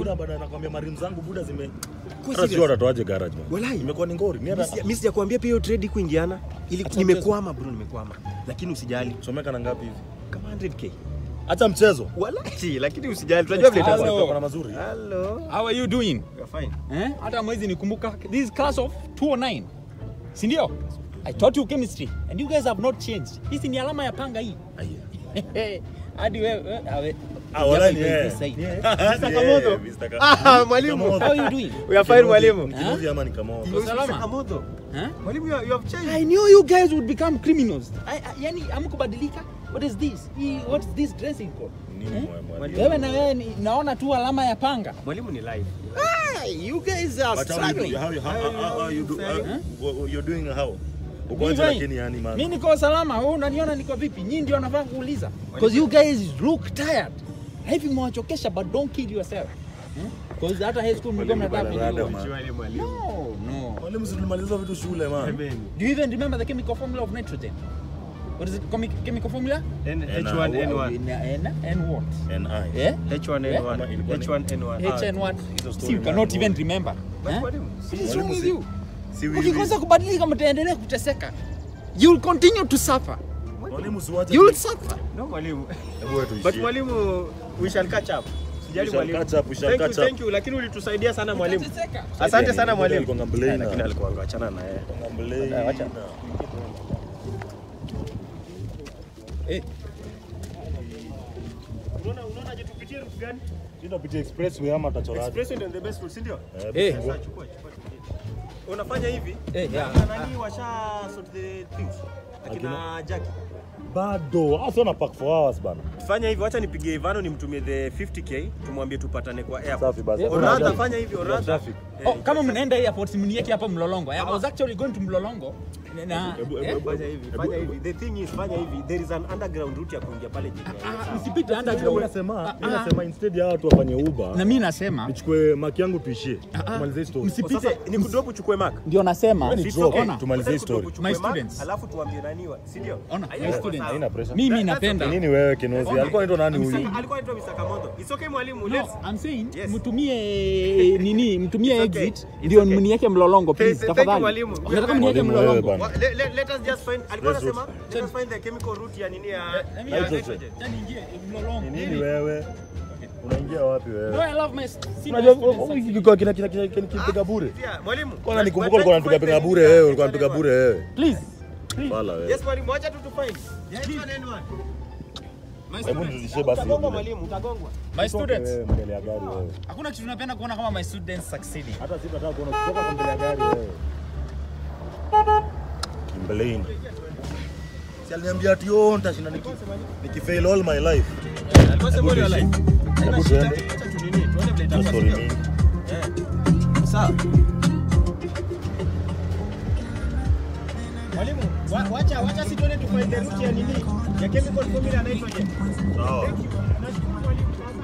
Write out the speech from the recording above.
buda baada anakwambia marimu zangu buda zime Kwa hata sio serious? watatoaje garage man. Walai. Imekuwa ni ngori. Ni hata Mimi sijakwambia pia hiyo trade kuingiana. Ili Acha nimekwama bro, nimekwama. Lakini usijali. chomeka na ngapi hivi? Kama 100k. Acha mchezo. Walai, lakini usijali. Tunajua vile Hello. itakuwa. Kuna mazuri. Hello. How are you doing? You're fine. Eh? Hata mwezi nikumbuka. This is class of 209. Si ndio? I taught you chemistry and you guys have not changed. Hizi ni alama ya panga hii. Aya. Hadi wewe awe. Ah, wala ni Japo yeye. iko this Ni side. yeye. Mr. Ni Kamoto. yeye, Mr. Ka- Ah, mwalimu. Kamoto. How are you doing? We are fine mwalimu. Ni Kinuzi ama ni Kamoto? Uko salama? Mr. Kamoto. Huh? Mwalimu, you you have changed. I knew you guys would become criminals. I, I, yani amkubadilika. What is this? Hii- What is this dressing code? Nini Eh? mwa- mwalimu? Wewe na wewe ni- naona tu alama ya panga. Mwalimu ni live. Hey, you guys are But how you do- struggling. how you- how- how- how you do- Huh? how- you're doing how? Uko Mimi aje fine. lakini yani man. Mimi niko salama, wewe unaniona niko vipi? Nyinyi ndio nafaa kuuliza. Because you guys look tired. Hivi mwachokesha but don't kill yourself. Hmm? Because hata high school mlikuwa Mwalimu mnataka bana, kujua. rada, man. Mwalimu. No, no. Mwalimu si tulimaliza vitu shule man. Amen. Do you even remember the chemical formula of nitrogen? What is it? Chemi- chemical formula? N- N- H1N1. N, N, and what? And I. Yeah? H1N1. Yeah. H1N1. H and what? hizo story See, you cannot man. even remember. But Eh? mwalimu, What is wrong Mwalimu with si- you? Si wiwi. Ukikosa kubadilika mtaendelea kuteseka. You will continue to suffer. Mwalimu si wache You will tu- suffer. No mwalimu. Hebu wewe tuishie. But mwalimu, we shall catch up. Sijali We shall mwalimu. catch up, we shall Thank you, catch up. thank you. Lakini ulitusaidia sana mwalimu. Utateseka. Asante sana Alikuwa mwalimu. ngamblei Eh, na- Lakini alikuwa angewachana na yeye. Ngamblei Eh, wacha. na- Eh, Unaona unaona je tupitie route gani? Tunapitia expressway ama tachoraje? Express ndio the best route, si ndio? Eh, Eh. fungua. Sasa chukua, chukua, chukua. Unafanya hivi? Eh, yeah. Na nani washa sort the things? Akina Jackie. Bado. Hasa na pack for hours bana. Fanya hivi, wacha nipigie Ivano nimtumie the 50k, tumwambie tupatane kwa airport. Safi basi. Yeah, Hakuna Oradha, haja. fanya hivi, Kuna Oradha. traffic. Eh, Oh, kama mnaenda airport mnieke hapa Mlolongo. I Ama- was actually going to Mlolongo. Na Ebu- eh? ebu- Fanya hivi, fanya hivi. The thing is, fanya hivi. There is an underground route ya kuingia pale jijini. Ah, msipite Mimi underground. nasema, Ah, mimi ah. nasema instead ya watu wafanye Uber, Na mimi nasema nichukue maki yangu tuishie. ah, Tumalize hii story. msipite. Sasa ni kudrop uchukue mark. ndio nasema Wewe ni It's drop. okay. Ona. Tumalize hii Sasa kudrop story. uchukue My mark, students. Alafu tuambie nani wa, si ndio? Ona, Haina my kwa students. sawa. Haina pressure. mimi That- that's napenda okay. Nini wewe Kinozi? Ona. Alikuwa anaitwa nani I'm huyu? saying- Alikuwa anaitwa Mr. Kamondo. It's okay mwalimu. No, Let's I'm saying Yes. mtumie nini, mtumie It's okay. exit It's ndio okay. mnieke Mlolongo Thank- please thank you, tafadhali. mwalimu. Unataka mnieke Mwalimu wewe Mlolongo? bana. Wa- le- le- let us just find alikuwa Let's anasema route. let us find the chemical route ya nini ya Let me- ya Nitrogen. nitrogen. Yaani ingie Mlolongo. Ni nini Mimi- wewe? Unaingia wapi No, wewe? I love my st- see my Unajua students huyu succeed. kilikuwa kina kina kina kipiga bure. Yeah, mwalimu. Kwana But- nikumbuka but ulikuwa try to unapiga piga find bure the- wewe, ulikuwa unapiga bure wewe. Please. Please. Fala wewe. Yes mwalimu, acha tu tu find. The H1N1. My Hebu students. nirudishie basi hiyo Utagongwa vile. mwalimu, utagongwa. My students. Wewe mbele ya gari wewe. Hakuna kitu napenda kuona kama my students succeeding. Hata sitataka kuona kutoka kwa mbele ya gari wewe. Kimbeleni. Si aliniambia ati yo nitashinda niki nikifail all my life. Alikuwa sema Hebu hiyo tuishi. life. Haina Hebu shida, tuende. acha tu nini, tuone vile itakuwa, Story sio? mingi. Eh. Sawa. Mwalimu, wa- wacha wacha si tuende tu find the route ya nini? Ya chemical formula ya nitrogen. Sawa. Thank you. Nashukuru mwalimu.